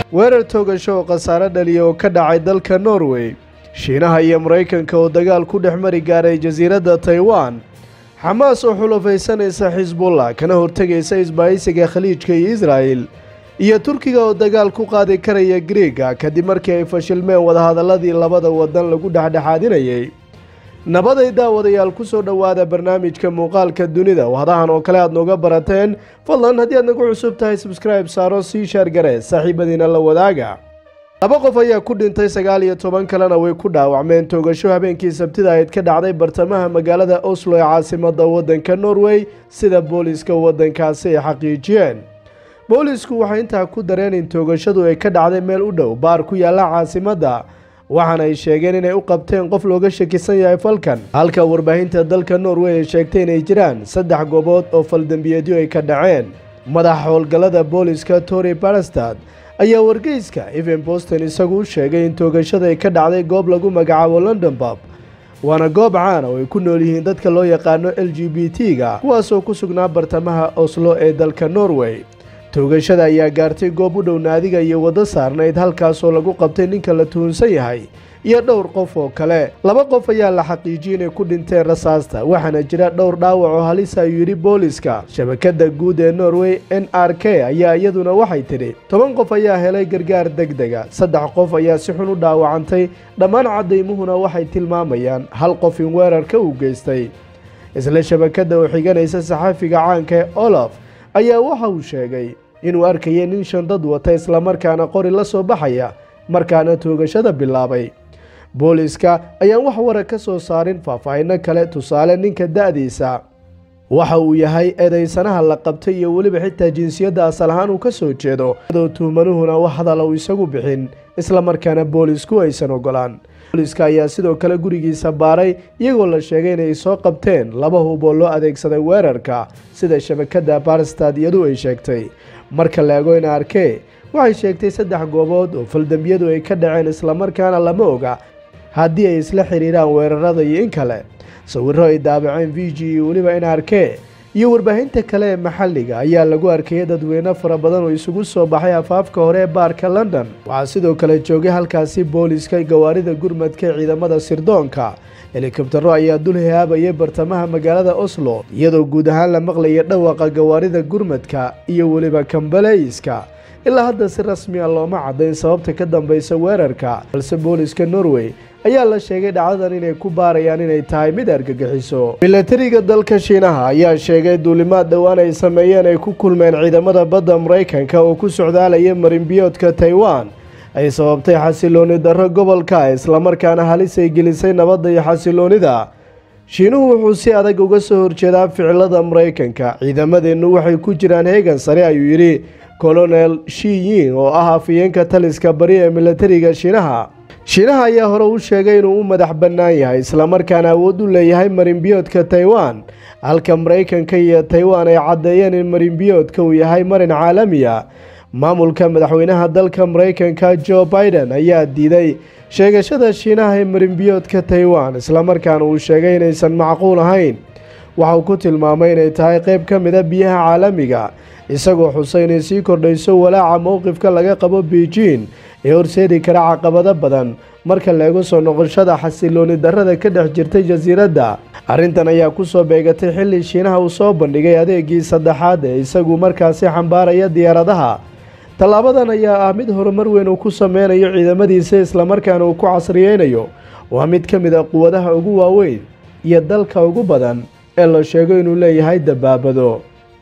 weerar toogasho oo khasaare dhaliya oo ka dhacay dalka norway shiinaha iyo maraykanka oo dagaal ku dhex mari gaaray jasiiradda taiwan xamaas oo xulufaysanaysa xisbullah kana hortegaysa isbaahaysiga khaliijka iyo israa'el iyo turkiga oo dagaal ku qaadi karaya griega kadib markii ay fashilmeen wadahadaladii labada wadan lagu dhexdhexaadinayay nabaday daawadayaal ku soo dhowaada barnaamijka muuqaalka dunida wadahan oo kale aad nooga barateen fadlan haddii aad nagu cusub tahay sabskribe saaro sii shaargare saaxiibadiina la wadaaga laba qof ayaa ku dhintay sagaal iyo toban kalena way ku dhaawacmeen toogasho habeenkii sabtida ayd ka dhacday bartamaha magaalada oslo ee caasimada waddanka norway sida booliiska waddankaasi ay xaqiijiyeen boolisku waxay intaa ku dareen in toogashadu ay ka dhacday meel u dhow baar ku yaalla caasimadda waxaana ay sheegeen inay u qabteen qof looga shakisan yahay falkan halka warbaahinta dalka norway ay sheegtay inay jiraan saddex goobood oo faldembiyeedyo ay ka dhaceen madaxa howlgallada booliska tory barastad ayaa wargeyska evan boston isagu u sheegay in toogashada ay ka dhacday goob lagu magacaabo london bob waana goob caana oo ay ku nool yihiin dadka loo yaqaano l g b t-ga kuwaasoo ku sugnaa bartamaha oslo ee dalka norway toogashada ayaa gaartay goob u dhow naadiga iyo waddo saarnayd halkaasoo lagu qabtay ninka la tuhunsan yahay iyo dhowr qof oo kale laba qof ayaa la xaqiijiyey inay ku dhinteen rasaasta waxaana jira dhowr dhaawac oo halisa ayuu yidhi booliska shabakada guud ee norway n r k ayaa iyaduna waxay tidhi toban qof ayaa helay gargaar deg dega saddex qof ayaa si xun u dhaawacantay dhammaan caddaymuhuna waxay tilmaamayaan hal qof in weerarka uu geystay isla shabakada oo xiganaysa saxaafiga caanka ee olaf ayaa waxa uu sheegay inuu arkayay nin shandad wata islamarkaana qori la soo baxaya markaana toogashada bilaabay booliiska ayaan wax wara ka soo saarin faahfaahino kale tusaale ninka da-diisa waxa uu yahay eedaysanaha la qabtay iyo weliba xitaa jinsiyadda asal ahaan uu ka soo jeedo adoo tuhmanuhuna wax hadala uu isagu bixin islamarkaana boolisku aysan ogolaan booliiska ayaa sidoo kale gurigiisa baaray iyagoo la sheegay inay soo qabteen laba hub oo loo adeegsaday weerarka sida shabakada barstad iyadu ay sheegtay marka la ego in arkee waxay sheegtay saddex goobood oo faldambiyadu ay ka dhaceen islamarkaana lama oga haddii ay isla xiriiraan weerarada iyo in kale sawiro ay daabaceen v g iyo weliba in arkee iyo warbaahinta kale ee maxalliga ayaa lagu arkayay dadweyne fara badan oo isugu soo baxay afaafka hore ee baarka london waxaa sidoo kale joogay halkaasi booliska gawaarida gurmadka ee ciidamada sirdoonka helikabtaro ayaa dul hihaabayay bartamaha magaalada oslo iyadoo guud ahaan la maqlaya dhawaqa gawaarida gurmadka iyo weliba kambaleyska ilaa hadda si rasmi a looma caddayn sababta ka dambeysa weerarka balse booliska norway ayaa la sheegay dhacdadan inay ku baarayaan inay tahay mid argagixiso milatariga dalka shiinaha ayaa sheegay duulimaad dhowaan ay sameeyeen ay ku kulmeen ciidamada badda maraykanka oo ku socdaalaya marinbiyoodka taiwan ay sababtay xasilooni darro gobolka islamarkaana halis ay gelisay nabadda iyo xasiloonida shiinuhu wuxuu si adag uga soo horjeedaa ficilada maraykanka ciidamadeennu waxay ku jiraan heegan sare ayuu yidhi colonel shiyin oo ah afayeenka taliska bari ee milatariga shiinaha shiinaha ayaa hore u sheegay inuu u madax bannaan yahay islamarkaana awood u leeyahay marinbiyoodka taiwan halka maraykanka iyo taiwan ay caddeeyeen in marinbiyoodka uu yahay marin caalamiya maamulka madaxweynaha dalka maraykanka jo biden ayaa diiday sheegashada shiinaha ee marinbiyoodka taiwan islamarkaana uu sheegay inaysan macquul ahayn waxauu ku tilmaamay inay tahay qayb ka mida biyaha caalamiga isagoo xusay inay sii kordhayso walaaca mowqifka laga qabo beijing ee horseedi kara caqabado badan marka la eego soo noqoshada xasilooni darrada ka dhex jirtay jasiiradda arrintan ayaa kusoo beegatay xilli shiinaha uu soo bandhigay adeegii saddexaad ee isagu markaasi xambaaraya diyaaradaha tallaabadan ayaa ah mid horumar weyn uu ku sameynayo ciidamadiisa islamarkaana uu ku casriyeynayo waa mid ka mid a quwadaha ugu waaweyn iyo dalka ugu badan ee la sheego inuu leeyahay dabaabado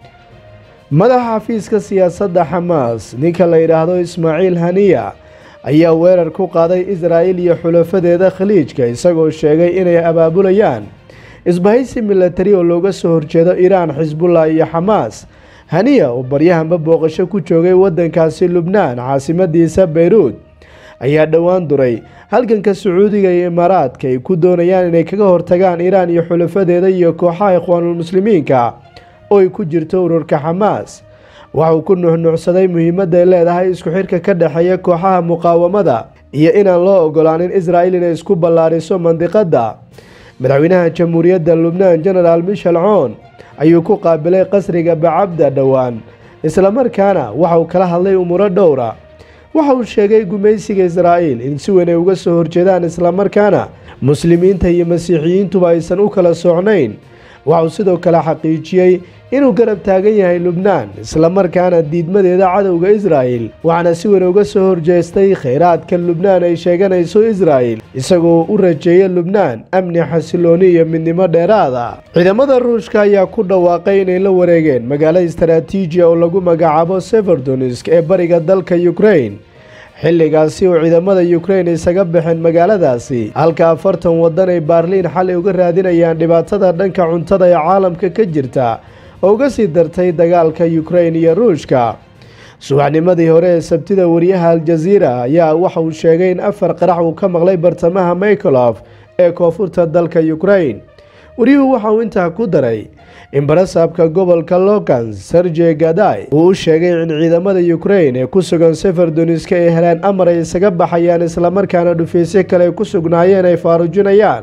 madaxa xafiiska siyaasadda xamaas ninka la yidhaahdo ismaaciil haniya ayaa weerar ku qaaday israa'il iyo xulafadeeda khaliijka isagoo sheegay inay abaabulayaan isbahaysi milatari oo looga soo horjeedo iiraan xisbullah iyo xamaas haniya oo baryahanba booqasho ku joogay waddankaasi lubnaan caasimadiisa beyruud ayaa dhowaan duray halganka sacuudiga iyo imaaraadka ay ku doonayaan inay kaga hortagaan iiraan iyo xulafadeeda iyo kooxaha ikhwaanulmuslimiinka oo ay ku jirto ururka xamaas waxauu ku nuxnuucsaday muhiimadda ay leedahay isku xidhka ka dhexeeya kooxaha muqaawamada iyo inaan loo ogolaanin israa'il inay isku ballaariso mandiqadda madaxweynaha jamhuuriyadda lubnaan genaraal michel coon ayuu ku qaabilay qasriga bacabda dhowaan islamarkaana waxauu kala hadlay umuuro dhowra waxa uu sheegay gumaysiga israa'iil in si weyn ay uga soo horjeedaan islamarkaana muslimiinta iyo masiixiyiintuba aysan u kala socnayn waxauu sidoo kale xaqiijiyey inuu garab taagan yahay lubnaan islamarkaana diidmadeeda cadowga israa'il waxaana si weyn uga soo horjeestay khayraadka lubnaan ay sheeganayso israa'il isagoo u rajeeya lubnaan amni xasilooni iyo midnimo dheeraada ciidamada ruushka ayaa ku dhawaaqay inay la wareegeen magaalo istaraatiijiya oo lagu magacaabo severdonisk ee bariga dalka ukrain xilligaasi oo ciidamada ukrain isaga baxeen magaaladaasi halka afartan waddan ay baarliin xalay uga raadinayaan dhibaatada dhanka cuntada ee caalamka ka jirta oo uga sii dartay dagaalka ukrain iyo ruushka subaxnimadii hore ee sabtida wariyaha aljaziira ayaa waxa uu sheegay in afar qarax uu ka maqlay bartamaha micholof ee koonfurta dalka ukrain wariyuhu waxa uu intaa ku daray in barasaabka gobolka lokans sergey gaday uu u sheegay in ciidamada ukrain ee ku sugan severdoniska ay heleen amar ay isaga baxayaan islamarkaana dhufaysyo kale ay ku sugnaayeen ay faarujinayaan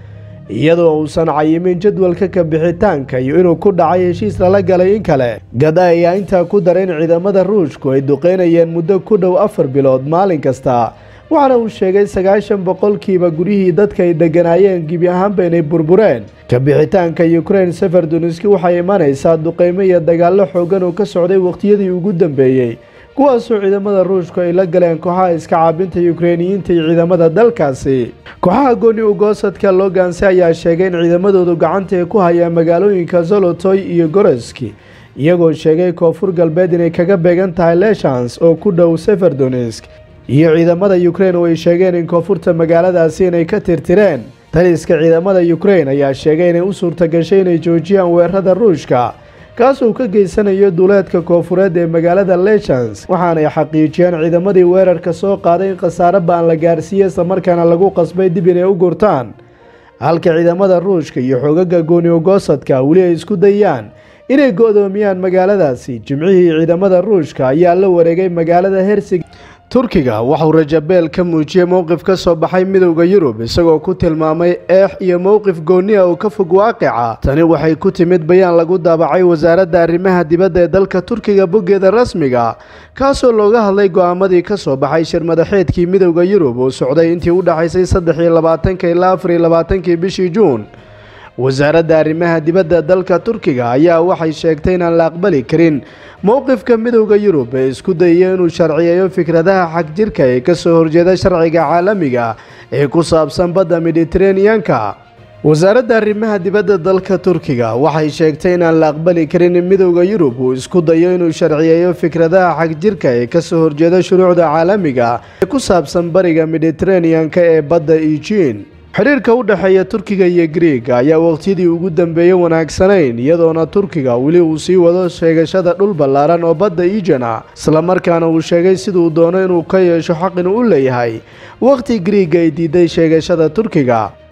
iyadoo uusan cayimin jadwalka ka bixitaanka iyo inuu ku dhacay heshiis lala galay in kale gaday ayaa intaa ku daray in ciidamada ruushku ay duqeynayeen muddo ku dhow afar bilood maalin kasta waxaana uu sheegay sagaashan boqolkiiba guryihii dadka ay degganaayeen gebi ahaanba inay burbureen ka bixitaanka ukrain severdoniski waxay imanaysaa duqeymo iyo dagaallo xoogan oo ka socday wakhtiyadii ugu dambeeyey kuwaasoo ciidamada ruushku ay la galeen kooxaha iska caabinta ukreiniyiinta iyo ciidamada dalkaasi kooxaha gooni ugoosadka loganse ayaa sheegay in ciidamadoodu gacanta ay ku hayaan magaalooyinka zolotoy iyo goroski iyagoo sheegay koonfur galbeed inay kaga beegan tahay leshans oo ku dhow severdonisk iyo ciidamada ukrain oo ay sheegeen in koonfurta magaaladaasi inay ka tirtireen taliska ciidamada ukrain ayaa sheegay inay u suurta gashay inay joojiyaan weerarada ruushka kaasoo ka geysanayo duuleedka koonfureed ee magaalada leshans waxaanay xaqiijiyeen ciidamadii weerarka soo qaaday in khasaare baan la gaarsiiyey islamarkaana lagu qasbay dib inay u gurtaan halka ciidamada ruushka iyo xoogaga gooni ogoosadka weli ay isku dayaan inay go-doomiyaan magaaladaasi jimcihii ciidamada ruushka ayaa la wareegay magaalada hersig turkiga waxauu rajabeel ka muujiyey mowqif ka soo baxay midowda yurub isagoo ku tilmaamay eex iyo mowqif gooni ah oo ka fog waaqica tani waxay ku timid bayaan lagu daabacay wasaaradda arrimaha dibadda ee dalka turkiga boggeeda rasmiga kaasoo looga hadlay go-aamadii ka soo baxay shir madaxeedkii midowda yurub oo socday intii u dhexaysay saddex iyo labaatanka ilaa afar iyo labaatankii bishii juun wasaaradda arrimaha dibadda dalka turkiga ayaa waxay sheegtay inaan la aqbali karin mowqifka midowda yurub ee isku dayaya inuu sharciyeeyo fikradaha xagjirka ee kasoo horjeeda sharciga caalamiga ee ku saabsan badda mediteraneanka wasaaradda arrimaha dibadda dalka turkiga waxay sheegtay inaan la aqbali karin in midowda yurub uu isku dayo inuu sharciyeeyo fikradaha xagjirka ee kasoo horjeeda shuruucda caalamiga ee ku saabsan bariga mediteraneanka ee badda eugin xidhiirka u dhexeeya turkiga iyo griega ayaa waqtiyadii ugu dambeeyey wanaagsanayn iyadoona turkiga weli uu sii wado sheegashada dhul ballaaran oo badda iijana islamarkaana uu sheegay siduu doono inuu ka yeesho xaq inuu u leeyahay wakhti griiga ay diiday sheegashada turkiga